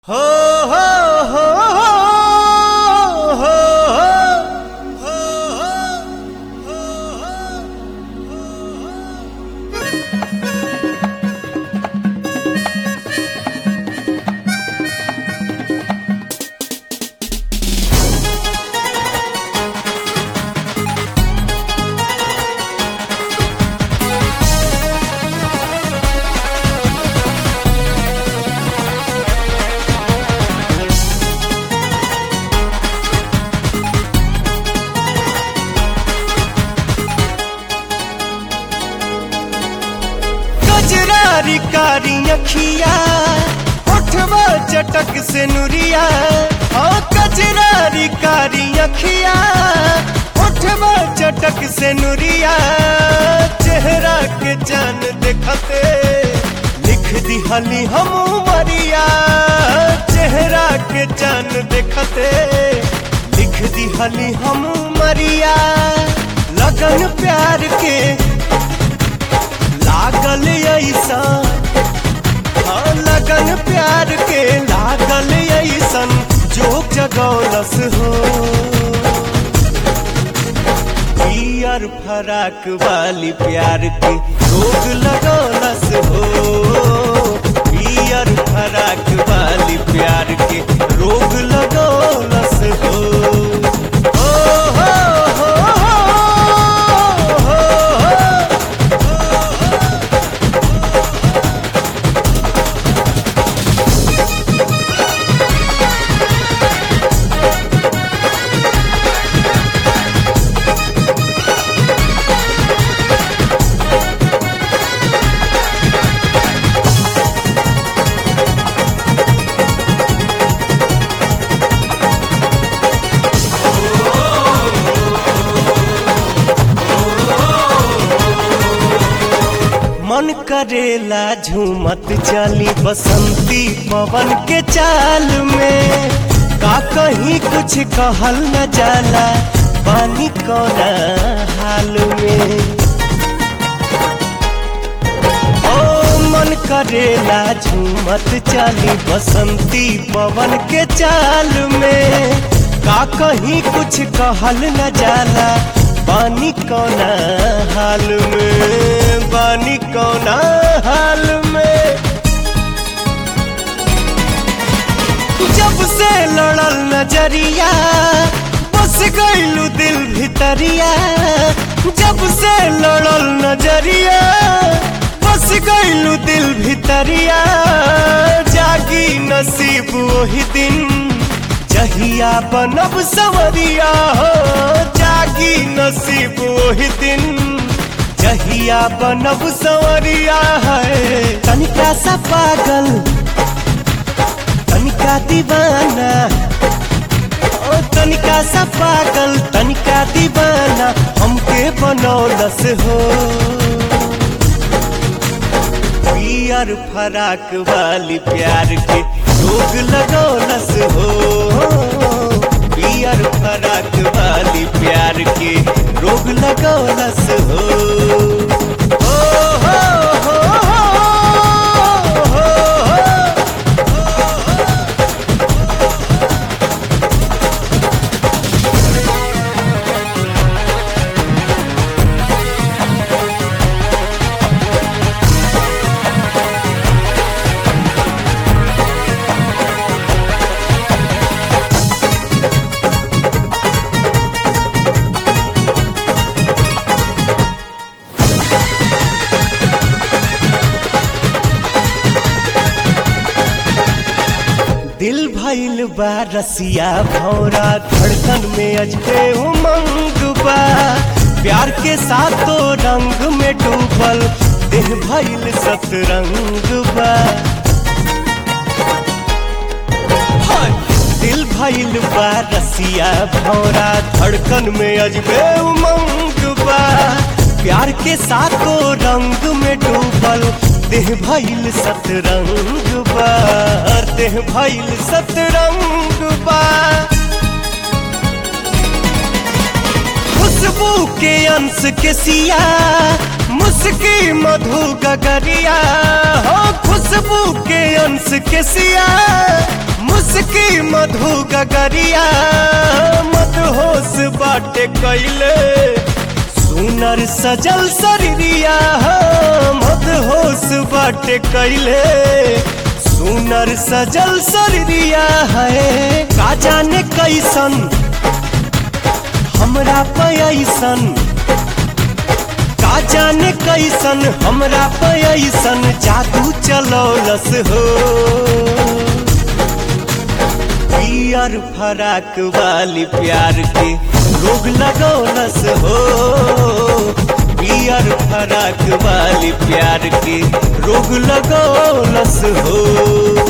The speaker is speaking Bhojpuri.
हो हो हो हो हो हो हो कजरारी कारी अखिया उठवा चटक से नुरिया ओ कजरारी कारी अखिया उठवा चटक से नुरिया चेहरा के जान देखते लिख दिहली हम मरिया चेहरा के जान देखते लिख दिहली हम मरिया लगन प्यार के लागल ऐसा हाँ लगन प्यार के लागल ऐसन जोक जगौलस हो पियर फराक वाली प्यार के रोग लगौलस हो पियर फराक वाली प्यार के रोग लगौलस हो ओ हो हो हो हो हो मन करेला झूमत चली बसंती पवन के चाल में का कहीं कुछ कहल न जाला पानी कोना हाल में ओ मन करेला झूमत चली बसंती पवन के चाल में का कहीं कुछ कहल न जाला पानी कोना हाल में पानी कोना हाल में जब से लड़ल नजरिया बस गईलू दिल भितरिया जब से लड़ल नजरिया बस गईलू दिल भितरिया जागी नसीब वही दिन जहिया बनब सवरिया हो जागी नसीब वही दिन जहिया बनब सवरिया है तनिका सा पागल तनिका दीवाना ओ तनिका सा पागल तनिका दीवाना हमके बनौलस हो पियर फराक वाली प्यार के रोग लगौलस हो पियर फराक वाली प्यार के रोग लगौलस हो ओ हो हो हो हो हो दिल भइल बा रसिया भौरा धड़कन में अजबे उमंग बा प्यार के साथों रंग में डूबल देह भइल सतरंग बा हाय! दिल भइल बा रसिया भौरा धड़कन में अजबे उमंग बा प्यार के साथों रंग में डूबल देह भइल सतरंग बा देह भइल सतरंग बा खुशबू के अंश के सिया मुस्की मधु गगरिया हो खुशबू के अंश के सिया मधु गगरिया मत होश बाटे कैले सुनर सजल शरीरिया मत होश बाटे कैले सुनर सजल शरीरिया है का जाने कैसन हमरा पैसन का जाने कैसन हमरा पैसन जादू चलौलस हो पियर फराक वाली प्यार के रोग लगौलस हो पियर फराक वाली प्यार के रोग लगौलस हो